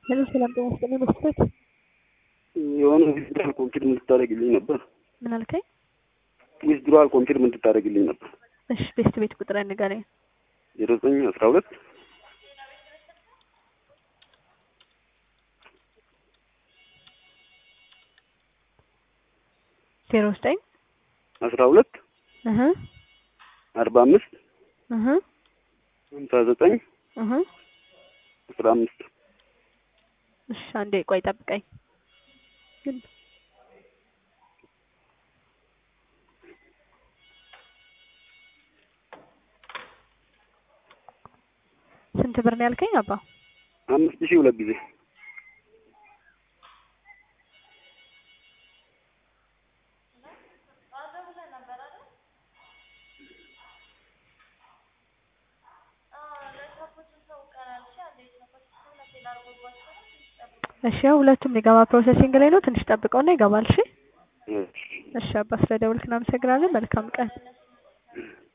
ሄሎ ሰላም ጤና ይስጥልኝ መስፍን የሆነ ዊዝድራል ኮንፊርም እንድታደርግልኝ ነበር። ምን አልከኝ? ዊዝድራል ኮንፊርም እንድታደርግልኝ ነበር። እሺ ቤስት ቤት ቁጥር ንገረኝ። ዜሮ ዘጠኝ አስራ ሁለት ዜሮ ዘጠኝ አስራ ሁለት እህ አርባ አምስት እህ ሀምሳ ዘጠኝ እህ አስራ አምስት እሺ አንዴ ቆይ ጠብቀኝ። ግን ስንት ብር ነው ያልከኝ አባ? አምስት ሺህ ሁለት ጊዜ እሺ ያው ሁለቱም ሊገባ ፕሮሰሲንግ ላይ ነው። ትንሽ ጠብቀውና ይገባል። እሺ እሺ። እሺ አባ ስለደወልክ እናመሰግናለን። መልካም ቀን